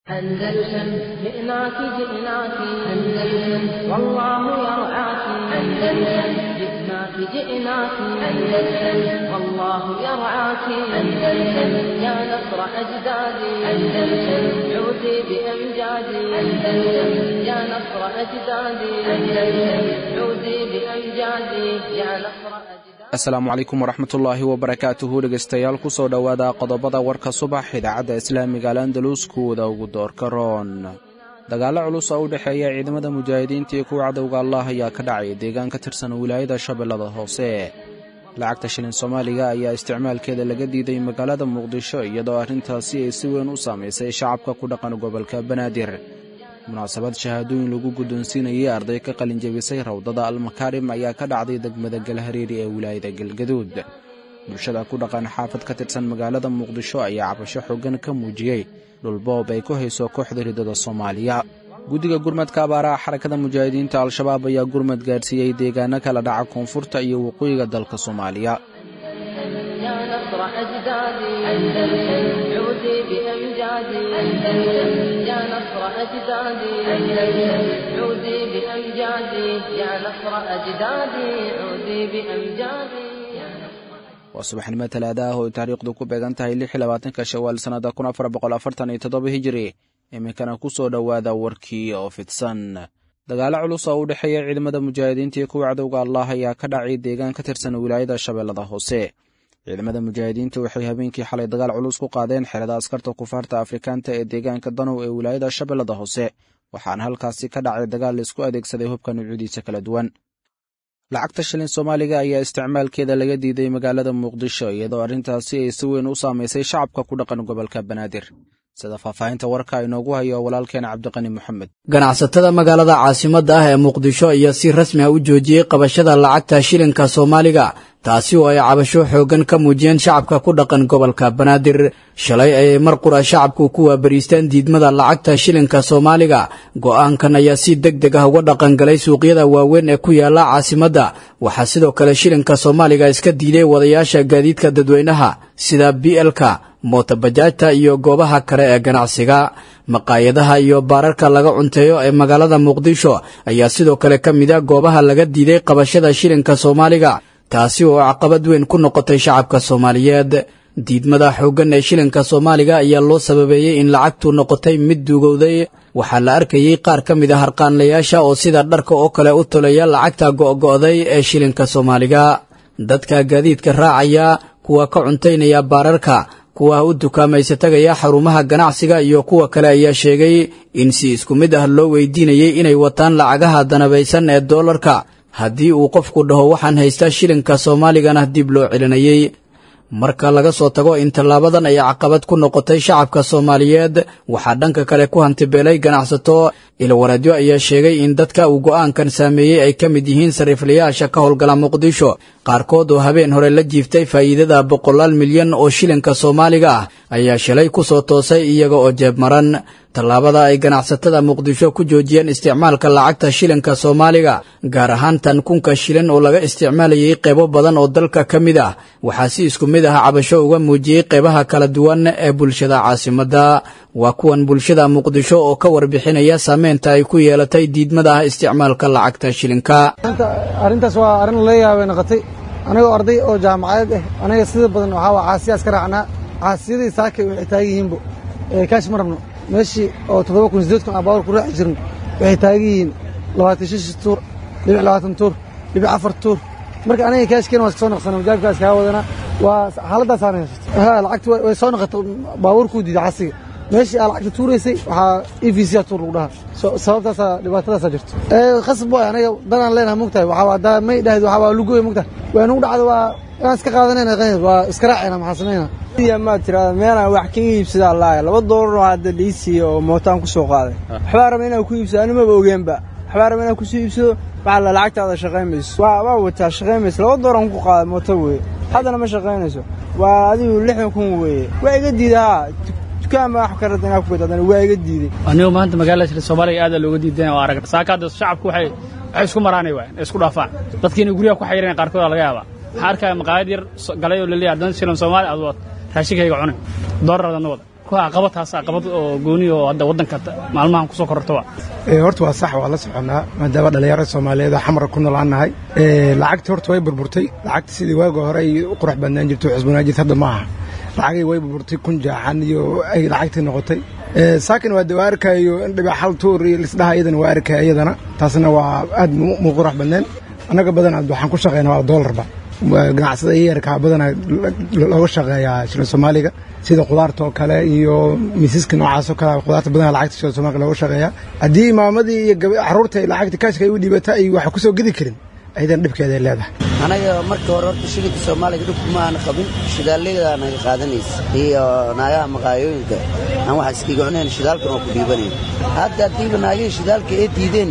أندلسن جئناك جئناك أندلسن والله يرعاك أندلسن جئناك جئناك أندلسن والله يرعاك أندلسن يا نصر أجدادي أندلسن عودي بأمجادي أندلسن يا نصر أجدادي أندلسن عودي بأمجادي يا نصر أجدادي asalaamu calaykum waraxmatullaahi wabarakaatuhu dhegaystayaal ku soo dhowaada qodobada warka subax idaacadda islaamiga al andalus kuwada ugu doorka roon dagaallo culus oo u dhexeeya ciidamada mujaahidiinta iyo kuwa cadowga allah ayaa ka dhacay deegaan ka tirsan wilaayada shabeellada hoose lacagta shilin soomaaliga ayaa isticmaalkeeda laga diiday magaalada muqdisho iyadoo arrintaasi ay si weyn u saamaysay shacabka ku dhaqan gobolka banaadir munaasabad shahaadooyin lagu guddoonsiinayay arday ka qalinjabisay rawdada almakaarim ayaa ka dhacday degmada galhareeri ee wilaayada galgaduud bulshada ku dhaqan xaafad ka tirsan magaalada muqdisho ayaa cabasho xoogan ka muujiyey dhulboob ay ku hayso kooxda ridada soomaaliya guddiga gurmadka abaaraha xarakada mujaahidiinta al-shabaab ayaa gurmad gaadhsiiyey deegaano kala dhaca koonfurta iyo waqooyiga dalka soomaaliya يا نصر أجدادي أندلسن عودي بأمجادي أندلسن يا نصر أجدادي أندلسن عودي بأمجادي يا نصر أجدادي عودي بأمجادي waa subaxnimo talaada ah oo ay taariikhdu ku beegan tahay lix iyo labaatanka shawaal sannada kun afar boqol afartan iyo toddoba hijiri iminkana ku soo dhowaada warkii oo fidsan dagaallo culus oo u dhexeeya ciidamada mujaahidiinta iyo kuwa cadowga allah ayaa ka dhacay deegaan ka tirsan wilaayada shabeellada hoose ciidamada mujaahidiinta waxay habeenkii xalay dagaal culus ku qaadeen xerada askarta kufaarta afrikaanta ee deegaanka danow ee wilaayada shabeellada hoose waxaana halkaasi ka dhacay dagaal laisku adeegsaday hubka nuucyadiisa kala duwan lacagta shilin soomaaliga ayaa isticmaalkeeda laga diiday magaalada muqdisho iyadoo arrintaasi ay si weyn u saamaysay shacabka ku dhaqan gobolka banaadir sida faahfaahinta warka inoogu hayo walaalkeena cabdiqani moxamed ganacsatada magaalada caasimadda ah ee muqdisho ayaa si rasmi ah u joojiyey qabashada lacagta shilinka soomaaliga taasi oo ay cabasho xooggan ka muujiyeen shacabka ku dhaqan gobolka banaadir shalay ayay mar qura shacabku ku waabariisteen diidmada lacagta shilinka soomaaliga go'aankan ayaa si deg deg ah uga dhaqangalay suuqyada waaweyn ee ku yaala caasimadda waxaa sidoo kale shilinka soomaaliga iska diiday wadayaasha gaadiidka dadweynaha sida b lka mootobajaajta iyo goobaha kale ee ganacsiga maqaayadaha iyo baararka laga cunteeyo ee magaalada muqdisho ayaa sidoo kale ka mid a goobaha laga diiday qabashada shilinka soomaaliga taasi oo caqabad weyn ku noqotay shacabka soomaaliyeed diidmada xooggan ee shilinka soomaaliga ayaa loo sababeeyey in lacagtu noqotay mid duugowday waxaa la arkayey qaar ka mid a harqaanlayaasha oo sida dharka oo kale u tolaya lacagta go'go'day ee shilinka soomaaliga dadka gaadiidka raacaya kuwa ka cuntaynaya baararka kuwa u dukaamaysa tagaya xarumaha ganacsiga iyo kuwa kale ayaa sheegay in si isku mid ah loo weydiinayay inay wataan lacagaha danabaysan ee doolarka haddii uu qofku dhaho waxaan haystaa shilinka soomaaligana dib loo celinayey marka laga soo tago in tallaabadan ay caqabad ku noqotay shacabka soomaaliyeed waxaa dhanka kale ku hantibeelay ganacsato ilwareedyo ayaa sheegay in dadka uu go'aankan saameeyey ay ka mid yihiin sariiflayaasha ka howlgala muqdisho qaarkood oo habeen hore la jiiftay faa'iidada boqolaal milyan oo shilinka soomaaliga ah ayaa shalay ku soo toosay iyaga oo jeeb maran tallaabada ay ganacsatada muqdisho ku joojiyeen isticmaalka lacagta shilinka soomaaliga gaar ahaan tan kunka shilin oo laga isticmaalayay qaybo badan oo dalka ka mid ah waxaa si isku mid ah cabasho uga muujiyey qaybaha kala duwan ee bulshada caasimadda waa kuwan bulshada muqdisho oo ka warbixinaya saameynta ay ku yeelatay diidmada ah isticmaalka lacagta shilinka arrintaas waa arrin la yaabay noqotay anigoo arday oo jaamacadeed ah aniga sida badan waxaa waa caasiyaas ka raacnaa caasiyadii saakay waxay taagan yihiinbo kaash ma rabno meeshii oo toddoba kun sideed kun aan baawar ku raaci jirno waxay taagan yihiin labaatan shish tuur dhibic labaatan tuur dhibic afar tuur marka aniga kaashkeena waa iska soo noqsana majaabkaa iskaga wadana waa xaaladdaasaan haysato ha lacagti way soo noqotay baabuurkuu diiday casiga meeshii aa lacagta tuuraysay waxaa e v c a tuur lagu dhahaa sababtaasaa dhibaatadaasaa jirto khasab waay aniga danaan leenahay mogtahay waxaa haddaa may dhahid waxaa waa lugoy mogtahay waa nugu dhacda waa inaan iska qaadanayna waa iska raacayna maxaa samaynaa maad tirahda meelaan wax kaga iibsadaa laaya laba doolaroo hadda lii siiya oo mootaan ku soo qaaday waxbaa raba inaan ku iibsado animaba ogeenba waxbaa raba inaan kusoo iibsado waxaa la lacagtaada shaqaymayso waa wataa shaqaymayso laba dooran ku qaaday mooto weeye haddana ma shaqaynayso waa adigu lixdan kun weeye waa iga diida haa dukaan baa wax ka rada inaa ku gad haddana waa iga diiday anigu maanta magaalada shir soomaaliga aad looga diidan oo aragna saaka hadda shacabku waxay waxay isku maraanay waay isku dhaafaan dadkiina guryaha ku xayiran qaarkood laga yaabaa waxaa arkaya maqaayad yar galay oo laleeyahay haddana shilan soomaali aad wad raashinkayga cunay doorar adana wada ku caqabad taas caqabad oo gooni oo hadda waddanka maalmahan kusoo kororto wa horta waa sax waa la soconnaa maadaama dhallinyarada soomaaliyeed oo xamara ku nool aan nahay lacagtii horta way burburtay lacagta sidii waaga hore ay u qurux badnaan jirto xusbanaan jirta hadda ma aha lacagay way burburtay kun jaaxan iyo ay lacagtii noqotay saakin waa de waa arkayo in dhibac hal tuur iyo lisdhaha iyadana waa arkaya iyadana taasna waa aad mu qurux badneen annaga badanaa waxaan ku shaqeynaa waa doolarba ganacsada yarkaa badanaa looga shaqeeyaa shilin soomaaliga sida khudaarta oo kale iyo miisaska noocaas oo kale khudaarta badanaa lacagta shilin soomaaliga looga shaqeeyaa haddii maamadii iyo carruurta lacagta kaashka ay u dhiibata ay wax ku soo gedi karin aydan dhibkeeday leedahay anaga marka hore horta shilinka soomaaliga dhibku ma aana qabin shidaallaydaa naga qaadanaysa iyo naagaha maqaayooyinka aan wax iskiga cunayn shidaalkan oo ku dhiibanayn hadda haddiiba naagihii shidaalka ee diideen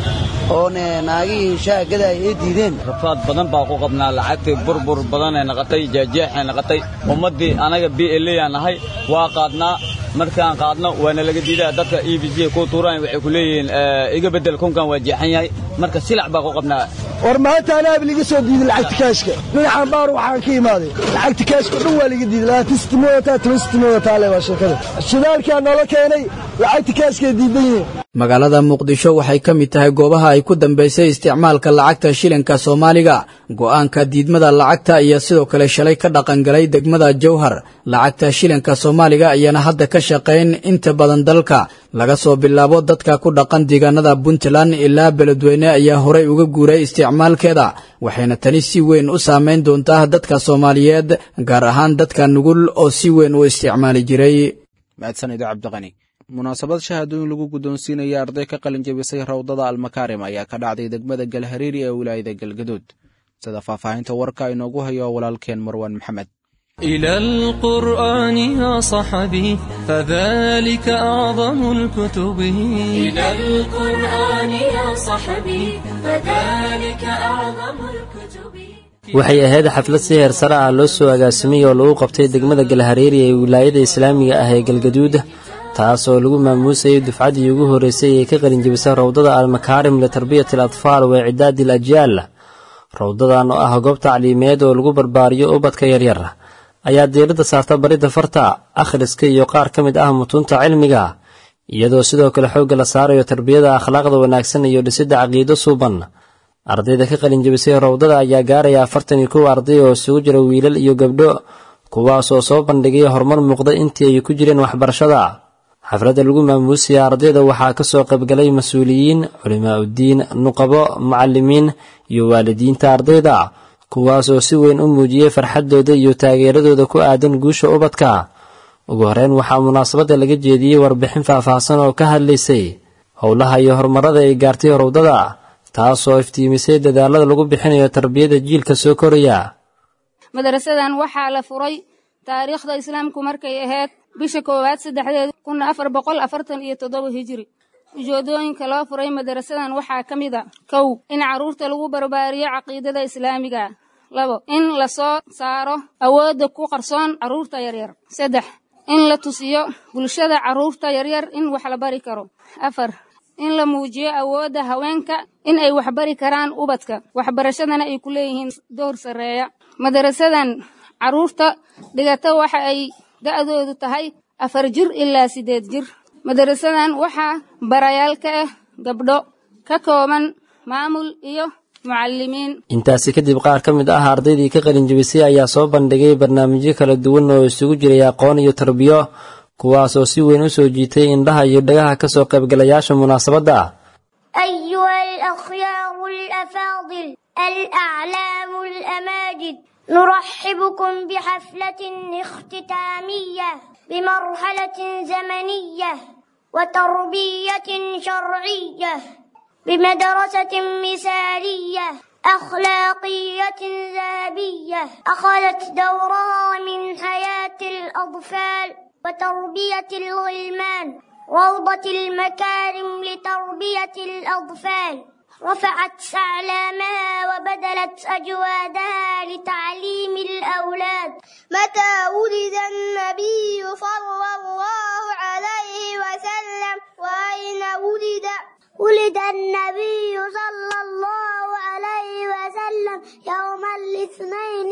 oone naagihii shaagadaay ee diideen rafaad badan baa ku qabnaa lacagtii burbur badanay naqatay jaajeexay naqatay ummaddii anaga b l aan nahay waa qaadnaa markaan qaadno waana laga diidaa dadka e b c ku tuuraan waxay ku leeyihiin iga beddel kunkan waa jeexan yahay marka silac baa ku qabnaa war maanta anaaba liga soo diiday lacagta kaashka dhinacan baar waxaan ka imaaday lacagta kaashka dhan waa liga diiday labaatan sitimood wataa toban sitimood wataa le waa sheekada shidaalkaa noola keenay lacagta kaashkay diidan yihiin magaalada muqdisho waxay ka mid tahay goobaha ay ku dambaysay isticmaalka lacagta shilinka soomaaliga go'aanka diidmada lacagta iyo sidoo kale shalay ka dhaqangalay degmada jowhar lacagta shilinka soomaaliga ayaana hadda ka shaqayn inta badan dalka laga soo bilaabo dadka ku dhaqan deegaanada puntland ilaa beledweyne ayaa horey uga guuray isticmaalkeeda waxayna tani si weyn u saamayn doontaa dadka soomaaliyeed gaar ahaan dadka nugul oo si weyn u isticmaali jiray mahadsanid cabdiqani munaasabad shahaadooyin lagu guddoonsiinaya arday ka qalin jabisay rawdada almakaarim ayaa ka dhacday degmada galhariiri ee wilaayada galgaduud sida faahfaahinta warka inoogu hayo walaalkeen marwaan maxamed إلى القرآن يا صحبي فذلك أعظم الكتب إلى القرآن يا صحبي فذلك أعظم الكتب waxay ahayd xaflad si heer sare ah loo soo agaasimay oo lagu qabtay degmada galhareeri ee wilaayada islaamiga ah ee galgaduud taas oo lagu maamuusayay dufcaddii ugu horreysay ee ka qalinjabisay rawdada almakaarim litarbiyati al atfaal wa icidaadi al ajyaal rawdadan oo ah goob tacliimeed oo lagu barbaariyo ubadka yaryar ayaa diiradda saarta baridda farta akhriska iyo qaar ka mid ah mutuunta cilmiga iyadoo sidoo kale xoogga la saarayo tarbiyada akhlaaqda wanaagsan iyo dhisidda caqiido suuban ardayda ka qalinjabisay rawdada ayaa gaaraya afartan iyo kow arday oo isugu jira wiilal iyo gabdho kuwaas oo soo bandhigay horumar muuqda intii ay ku jireen waxbarashada xafladda lagu maamuusaya ardayda waxaa ka soo qaybgalay mas-uuliyiin culimaa uddiin nuqabo macallimiin iyo waalidiinta ardayda kuwaas oo si weyn u muujiyey farxaddooda iyo taageeradooda ku aadan guusha ubadka ugu horreyn waxaa munaasabadda laga jeediyey warbixin faahfaahsan oo ka hadlaysay howlaha iyo horumarada ay gaartay rawdada taasoo iftiimisay dadaalada lagu bixinayo tarbiyada jiilka soo koraya madarasadan waxaa la furay taariikhda islaamku markay ahayd bisha koowaad saddexdeed kun afar boqol afartan iyo toddoba hijiri ujeedooyinka loo furay madarasadan waxaa ka mid a kow in carruurta lagu barbaariyo caqiidada islaamiga labo in la soo saaro awoodda ku qarsoon carruurta yaryar saddex in la tusiyo bulshada carruurta yaryar in wax la bari karo afar in la muujiyo awoodda haweenka in ay waxbari karaan ubadka waxbarashadana ay ku leeyihiin door sarreeya madarasadan carruurta dhigata waxa ay da'doodu tahay afar jir ilaa siddeed jir madarasadan waxaa barayaal ka ah gabdho ka kooban maamul iyo mucallimiin intaasi kadib qaar ka mid ah ardaydii ka qalinjabisay ayaa soo bandhigay barnaamijyo kala duwan oo isugu jiray aqoon iyo tarbiyo kuwaas oo si weyn u soo jiitay indhaha iyo dhagaha ka soo qaybgalayaasha munaasabadda أيها الأخيار الأفاضل الأعلام الأماجد نرحبكم بحفلة اختتامية بمرحلة زمنية وتربية شرعية بمدرسة مثالية أخلاقية ذهبية أخذت دورها من حياة الأطفال وتربية الغلمان روضة المكارم لتربية الأطفال رفعت أعلامها وبذلت أجوادها لتعليم الأولاد متى ولد النبي صلى الله عليه وسلم وأين ولد ولد النبي صلى الله عليه وسلم وسلم يوم الاثنين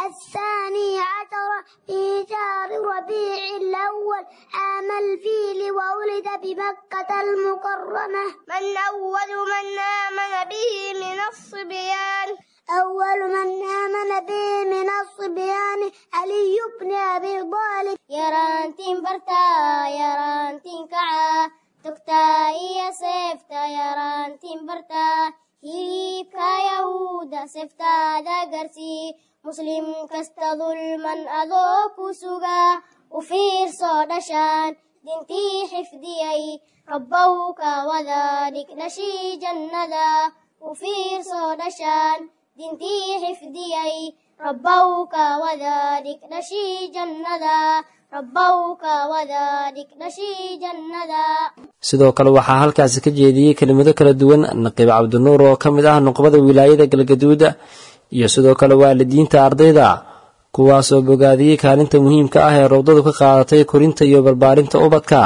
الثاني عشر في شهر ربيع الأول عام الفيل وولد بمكة المكرمة من أول من آمن به من الصبيان أول من آمن به من الصبيان علي بن أبي طالب yaraantiin bartaa yaraantiin kacaa togtaa iyo seefta yaraantiin bartaa hilibka yahuuda seeftaada garsii muslim kasta dulman adoo ku sugaa u fiirsoo dhashaan dintii xifdiyay rabbow ka wada dhig dhashii jannada u fiirsoo dhashaan dintii xifdiyay rabbow ka wada dhig dhashii jannada rabbow ka wada dhig dhashii jannada sidoo kale waxaa halkaasi ka jeediyey kelimado kala duwan naqiib cabdinuur oo ka mid ah nuqbada wilaayada galgaduuda iyo sidoo kale waalidiinta ardayda kuwaasoo bogaadiyey kaalinta muhiimka ah ee rowdadu ka qaadatay korinta iyo barbaarinta ubadka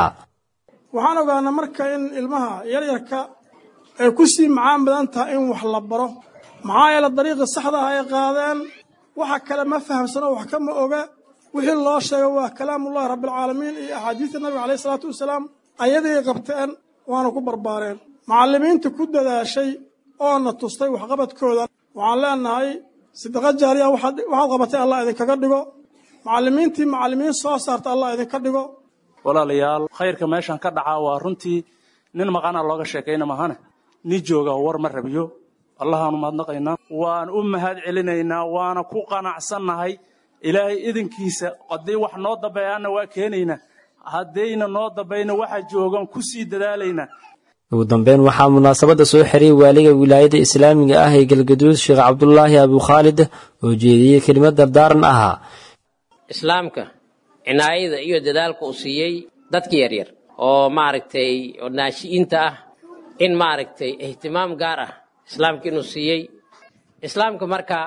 waxaan ogaanaa marka in ilmaha yaryarka ay ku sii macaan badan tahay in wax la baro maxaa yeele dariiqii saxda ah ay qaadeen waxa kale ma fahamsano wax kama oga wixii loo sheego waa kalaamullahi rabbialcaalamiin iyo axaadiista nabiga caleyhi salaatu wasalaam ayaday qabteen waana ku barbaareen macallimiinta ku dadaashay oona tustay waxqabadkooda waxaan leenahay sidaqa jaariya waxaad qabatay allah idinkaga dhigo macallimiintii macallimiin soo saarta allah idinka dhigo walaalayaal khayrka meeshan ka dhacaa waa runtii nin maqana looga sheekayna mahane nin jooga war ma rabiyo allahaanu mahadnaqaynaa waan u mahad celinaynaa waana ku qanacsannahay ilaahay idinkiisa haddii wax noo dambeeyaana waa keenaynaa haddayna noo dambayna waxa joogan ku sii dadaalaynaa ugu dambeyn waxaa munaasabadda soo xiriyay waaliga wilaayada islaamiga ah ee galgaduud sheekh cabdulaahi abukhaalid oo jeediyey kelimad dardaaran ahaa islaamka cinaayada iyo dadaalka uu siiyey dadka yaryar oo maaragtay oo naashi'iinta ah in maaragtay ihtimaam gaar ah islaamka inuu siiyey islaamka marka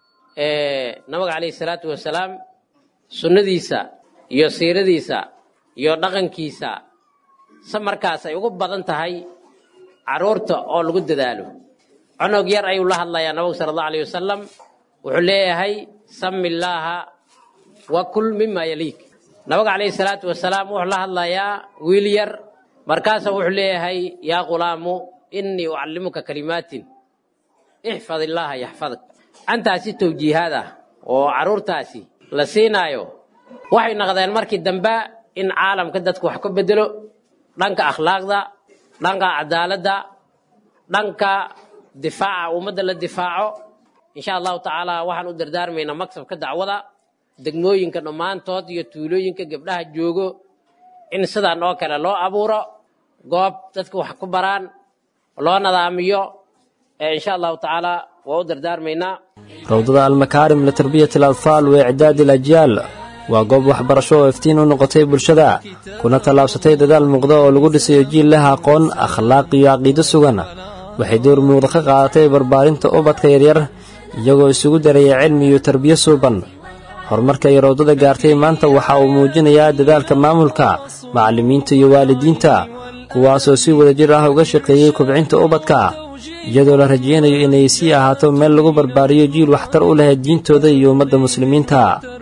nabiga calayhi salaatu wasalaam sunnadiisa iyo siiradiisa iyo dhaqankiisa se markaas ay ugu badan tahay carruurta oo lagu dadaalo cunug yar ayuu la hadlayaa nabigu sala allahu alayh wasalam wuxuu leeyahay sami illaaha wa kul mima yaliik nabiga calayhi salaatu wasalaam wuxuu la hadlayaa wiil yar markaasa wuxuu leeyahay yaa ghulaamu innii ucallimuka kalimaatin ixfad illaaha yaxfadak antaasi tawjiihaad ah oo carruurtaasi la siinaayo waxay noqdeen markii dambe in caalamka dadku wax ka bedelo dhanka akhlaaqda dhanka cadaaladda dhanka difaaca ummadda la difaaco insha allahu tacaala waxaan u dardaarmaynaa maksabka dacwada degmooyinka dhammaantood iyo tuulooyinka gabdhaha joogo in sidaan oo kale loo abuuro goob dadka wax ku baraan loo nadaamiyo insha allahu tacaala waa u dardaarmaynaa rawdada almakaarim litarbiyati alatfaal wa icdaadi alajyaal waa goob waxbarasho oo iftiin u noqotay bulshada kuna tallaabsatay dadaal muuqda oo lagu dhisayo jiil leh aqoon akhlaaq iyo caqiido sugan waxay door muuqda ka qaadatay barbaarinta ubadka yaryar iyagoo isugu daraya cilmi iyo tarbiyo suuban horumarka ay rawdada gaartay maanta waxa uu muujinayaa dadaalka maamulka macallimiinta iyo waalidiinta kuwaasoo si wadajir ah uga shaqeeyey kobcinta ubadka iyadoo la rajaynayo inay sii ahaato meel lagu barbaariyo jiil waxtar u leh diintooda iyo ummadda muslimiinta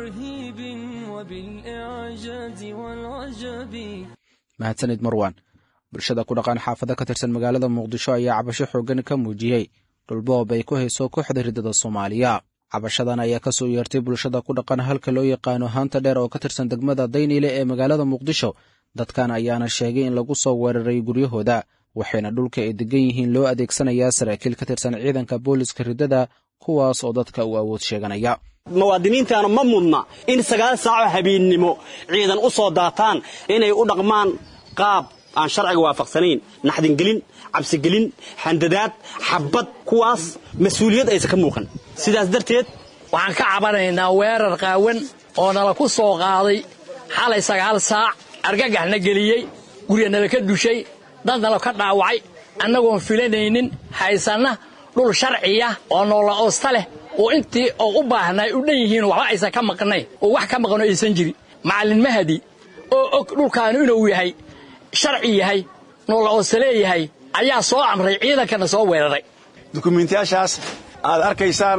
mahadsanid marwan bulshada ku dhaqan xaafado ka tirsan magaalada muqdisho ayaa cabasho xooggan ka muujiyey dhulboob ay ku hayso kooxda riddada soomaaliya cabashadan ayaa ka soo yeertay bulshada ku dhaqan halka loo yaqaano haanta dheer oo ka tirsan degmada dayniile ee magaalada muqdisho dadkan ayaana sheegay in lagu soo weeraray guryahooda waxayna dhulka ay degan yihiin loo adeegsanayaa saraakiil ka tirsan ciidanka booliska riddada kuwaas oo dadka uu awood sheeganaya muwaadiniintaanu ma mudna in sagaal saaco habeennimo ciidan u soo daataan inay u dhaqmaan qaab aan sharciga waafaqsanayn naxdingelin cabsigelin handadaad xabbad kuwaas mas-uuliyad aysan ka muuqan sidaas darteed waxaan ka cabanaynaa weerar qaawan oo nala ku soo qaaday xalay sagaal saac argagaxna geliyey gurya nala ka dushay dad nala ka dhaawacay annagoon filanaynin haysanna dhul sharciya oo noola oosta leh oo intii oo u baahnay u dhan yihiin waxba aysan ka maqnayn oo wax ka maqno aysan jirin macallin mahadi oo og dhulkaanu inuu yahay sharci yahay noola oosta leeyahay ayaa soo amray ciidankana soo weeraray dukumiintiyaashaas aad arkaysaan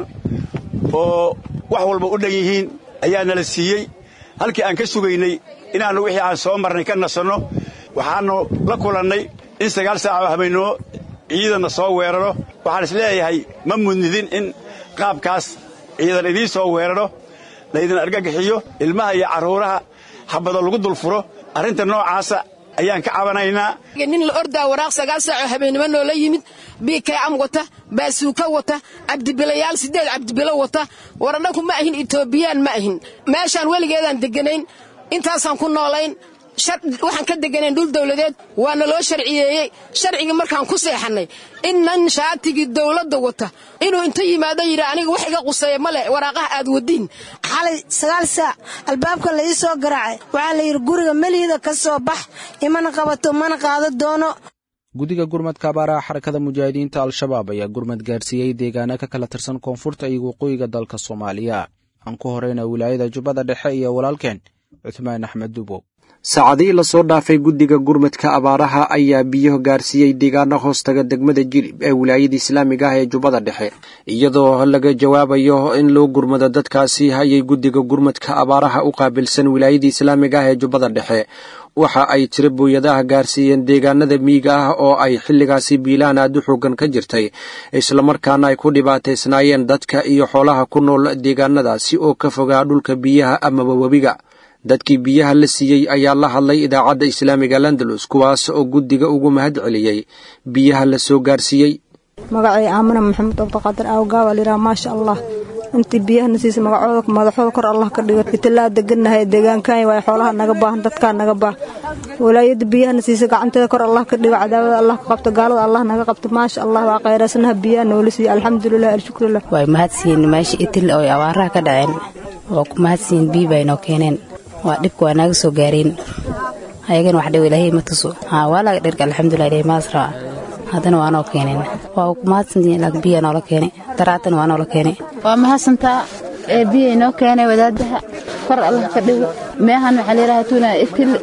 oo wax walba u dhan yihiin ayaa nala siiyey halkii aan ka sugaynay inaannu wixii aan soo marnay ka nasanno waxaannu la kulannay in sagaal saac oo habeennimo ciidanna soo weeraro waxaan is leeyahay ma mudnidin in qaabkaas ciidan idiin soo weeraro laydin argagixiyo ilmaha iyo carruuraha habado lagu dulfuro arrinta noocaasa ayaan ka cabanaynaa nin la ordaa waraaq sagaal saacoo habeennimo noola yimid biikaycam wata baasuuka wata cabdibilayaal siddeed cabdibilo wata war annagu ma ahin etoobiyaan ma ahin meeshaan weligeedaan degganayn intaasaan ku noolayn waxaan ka deganayn dhul dawladeed waana loo sharciyeeyey sharcigii markaan ku seexannay innan shaatigii dawladda wata inuu inta yimaado yidhi aniga wax iga quseeya ma leh waraaqaha aad wadiin xalay sagaal saac albaabka la ii soo garaacay waxaa la yidhi guriga meliida ka soo bax imana qabato mana qaado doono guddiga gurmadka abaaraha xarakada mujaahidiinta al-shabaab ayaa gurmad gaarsiiyey deegaano ka kala tirsan koonfurta iyo waqooyiga dalka soomaaliya aan ku horeyna wilaayada jubbada dhexe iyo walaalkeen cuthmaan axmed dubow saacadihii lasoo dhaafay guddiga gurmadka abaaraha ayaa biyo gaarsiiyey deegaano hoostaga degmada jilib ee wilaayada islaamiga ah ee jubbada dhexe iyadoo laga jawaabayo in loo gurmado dadkaasi hayay guddiga gurmadka abaaraha u qaabilsan wilaayada islaamiga ah ee jubbada dhexe waxa ay tiro booyadaha gaarsiiyeen deegaanada miyiga ah oo ay xilligaasi biilaan aad u xoogan ka jirtay islamarkaana ay ku dhibaataysnaayeen dadka iyo xoolaha ku nool deegaanadaasi oo ka fogaa dhulka biyaha amaba webiga dadkii biyaha la siiyey ayaa la hadlay idaacadda islaamiga landalus kuwaas oo guddiga ugu mahad celiyey biyaha la soo gaarsiiyey magacay aamina maxamed abdiqaadir aawgaaba layidhaha maasha allah intii biyahana siisa magacooda madaxooda kor allah ka dhigo italaa degannahay deegaankan waay xoolaha naga baahan dadkaa naga baah walaayada biyahana siisa gacanteeda kor allah ka dhigo cadaawada allah ka qabto gaalada allah naga qabto maasha allah waa khayraasanaha biyaha noola siiya alxamdulilah alshukrulah way mahadsiiyeen meesha itil oo abaaraha ka dhaceen waa ku mahadsiiyeen biyi bay noo keeneen waa dhibka waa naaga soo gaareen ayagana wax dhow ilaahay ma tuso haa waa laga dhirka alxamdulilah ilaahay maas raba haddana waa noo keeneen waa ku mahadsantihiin laakiin biya noola keenay daraatan waa noola keenay waa mahadsantaa ee biya inoo keenay wadaadaha kor allah ka dhigo meehan waxaa layidhaha tuuna itil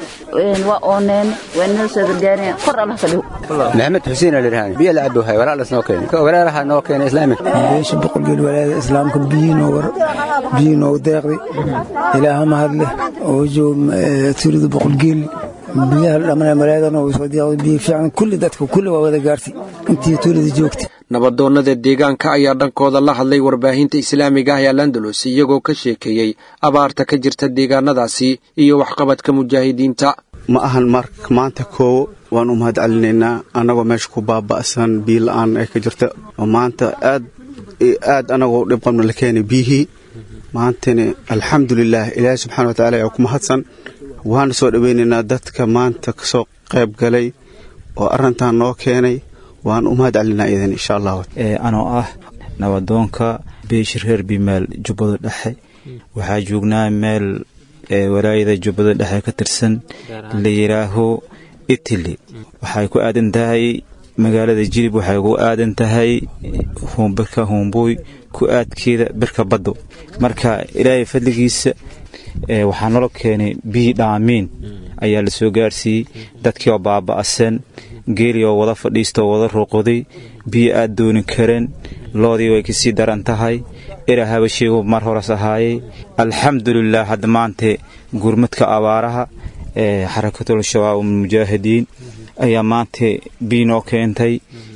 waa ooneen waa noo soo gargaareen kor allah ka dhigo maxamed xuseen alirhaan biyo la cabo hay walaalas noo keenay ka walaalaha noo keenay islaamik beesha boqolgeel walaada islaamka biyihii noo war biyihii noogu deeqday ilaaha mahadleh oo joog turida boqolgeel biyaha dhammaan malaadana way soo deeqday biyo fiican kulli dadka kulli waa wada gaartay intii tuulada joogtay nabadoonnada deegaanka ayaa dhankooda la hadlay warbaahinta islaamiga ah ee landalus iyagoo ka sheekeeyey abaarta ka jirta deegaanadaasi iyo waxqabadka mujaahidiinta ma ahan marka maanta koowo waan u mahad celinaynaa annagoo meesha ku baaba'san biyo la'aan ay ka jirta oo maanta aad aad annagoo dhib qabna la keenay biyihii maantana alxamdulilaah ilaahay subxana watacaala ayaa ku mahadsan waana soo dhowaynaynaa dadka maanta ka soo qayb galay oo arrintan noo keenay waan u mahad celinaa idan insha allah anoo ah nabadoonka beeshir reer bimaal jubbada dhexe waxaa joognaa meel walaayada jubbada dhexe ka tirsan la yidhaaho itili waxay ku aadan tahay magaalada jilib waxay ku aadan tahay birka humbuy ku aadkeeda birka baddo marka ilaahay fadligiisa waxaa nolo keenay biyi dhaamiin ayaa la soo gaarsiiyey dadkii oo baaba'san geeli oo wada fadhiista oo wada ruuqoday biyo aad dooni kareen loodii way kasii daran tahay ilaa habasheegu mar horas ahaayey alxamdulilah hadda maante gurmadka abaaraha ee xarakatul shabaab mujaahidiin ayaa maanta biyo noo keentay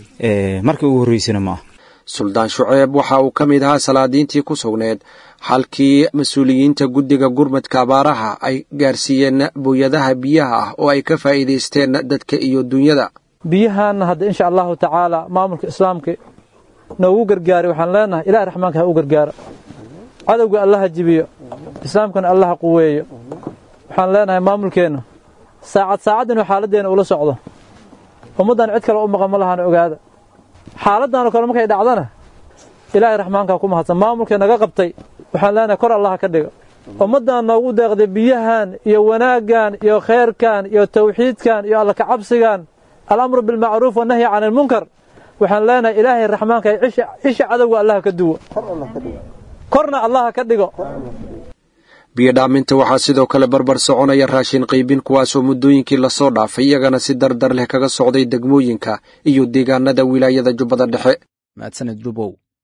markii ugu horreysana ma ah suldaan shuceeb waxa uu ka mid ahaa salaadiintii ku sugneed halkii mas-uuliyiinta guddiga gurmadka abaaraha ay gaarsiiyeen booyadaha biyaha ah oo ay ka faa'iidaysteen dadka iyo dunyada biyahaanna hadda insha allahu tacaala maamulka islaamka noogu gargaaray waxaan leenahay ilaah raxmaanka ha u gargaaro cadowga allaha jibiyo islaamkana allaha quweeyo waxaan leenahay maamulkeenna saacad saacad inuu xaaladdeena ula socdo ummaddan cid kale u maqan ma lahaan ogaada xaaladdaanoo kale markay dhacdana ilaahay raxmaanka ku mahadsan maamulkee naga qabtay waxaan leenahay kor allaha ka dhiga ummaddan noogu deeqday biyahan iyo wanaaggan iyo khayrkan iyo tawxiidkan iyo alla kacabsigan alamru bilmacruuf wannahyi can ilmunkar waxaan leenahay ilaahay raxmaanka isha cadowga allaha ka duwo korna allaha ka dhigo biyodhaaminta waxaa sidoo kale barbar soconaya raashin qaybin kuwaasoo muddooyinkii lasoo dhaafay iyagana si dardar leh kaga socday degmooyinka iyo deegaanada wilaayada jubbada dhexe mahadsaned dubow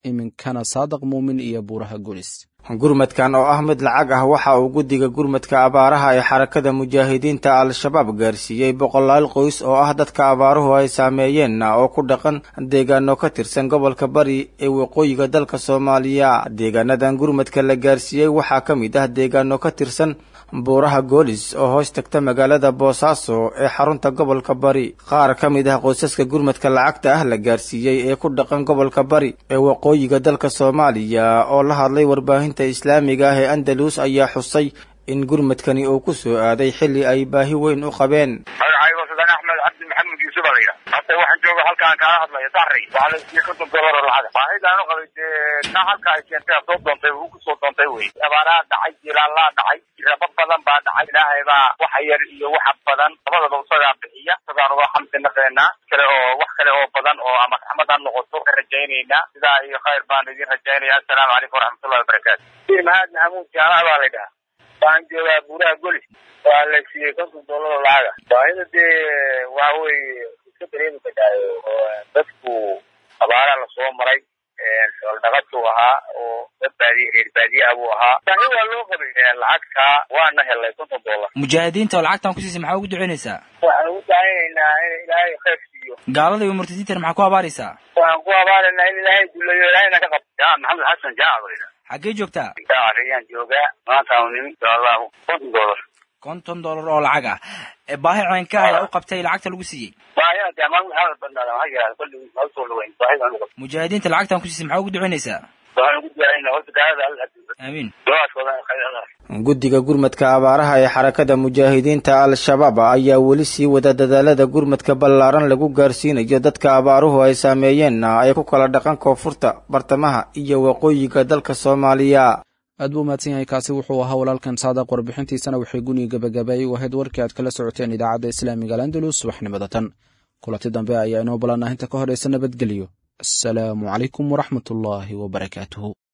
iminkana saadaq muumin iyo buuraha gulis gurmadkan oo ah mid lacag ah waxa uu guddiga gurmadka abaaraha ee xarakada mujaahidiinta al-shabaab gaarsiiyey boqolaal qoys oo ah dadka abaaruhu ay saameeyeen oo ku dhaqan deegaano ka tirsan gobolka bari ee waqooyiga dalka soomaaliya deegaanadan gurmadka la gaarsiiyey waxaa ka mid ah deegaano ka tirsan buuraha goolis oo hoos tagta magaalada boosaaso ee xarunta gobolka bari qaar ka mid ah qoysaska gurmadka lacagta ah la gaarsiiyey ee ku dhaqan gobolka bari ee waqooyiga dalka soomaaliya oo la hadlay warbaahinta islaamiga ah ee andalus ayaa xusay in gurmadkani uu ku soo aaday xilli ay baahi weyn u qabeen magacaygo sudan axmed cabdi maxamed yuusuf aa la yidhaha hadda waxaan jooga halkaan kaala hadlaya daxray waxaa la siiyey konton dolar oo lacag baahidaan u qabay dee taa halka ay keentay soo doontay uu ku soo doontay wey abaaraha dhacay jilaallaa dhacay raba badan baa dhacay ilaahay baa waxa yar iyo waxa badan labadaba isagaa bixiya isagaan uga xamdi naqeenaa kale oo wax kale oo badan oo ama raxmad ha noqoto ka rajaynaynaa sidaa iyo khayr baan idin rajaynaya assalaamu calaykum waraxmatullahi wabarakaatu mahad maxamuud jaamac baa la yidhaha waxaan joogaa buuraha golis waa la siiyey konton dollar oo lacaga baahida dee waxa weeye iska dareemi kadhaayo oo dadku abaaraha lasoo maray xoolnaqaduu ahaa oo dad baadiye reer baadiyaha buu ahaa baahi waa loo qabay lacagtaa waana helay konton dollar mujaahidiinta oo lacagtan ku siisay maxaa ugu ducaynaysaa waxaan ugu dacaynaynaa in ilaahay khayr siiyo gaalada iyo murtadiintan maxaa ku abaaraysaa waxaan ku abaaraynaa in ilaahay duleeyo ilaahayna ka qabto jaa maxamed xasan jaac baa yidhaha xaggee joogtaa ayaan joogaa maantaan nimi insha allahu konton dollar konton dollar oo lacag ah baahi ceenka ayaa u qabtay lacagta lagu siiyey baahidan dee maalin maxaa badnaada maxaa yidhahda kolli ma usoo dhaweyn baahidan ugu qabto mujaahidiinta lacagtan ku siisay maxaa ugu ducaynaysaa waxaan ugu ducaynaa horta gaalada alla aamiin ducaadkooda khayr allah guddiga gurmadka abaaraha ee xarakada mujaahidiinta al-shabaab ayaa weli sii wada dadaalada gurmadka ballaaran lagu gaarsiinayo dadka abaaruhu ay saameeyeenna ay ku kala dhaqan koonfurta bartamaha iyo waqooyiga dalka soomaaliya aad buu mahadsan yahay kaasi wuxuu ahaa walaalkan saadaq warbixintiisana waxay guniga gabagabeeyey u ahayd warkii aad kala socoteen idaacadda islaamiga alandalus subaxnimada tan kulanti dambe ayaa inoo ballanah inta ka horeysa nabadgelyo asalaamu calaykum waraxmatullaahi wabarakaatuhu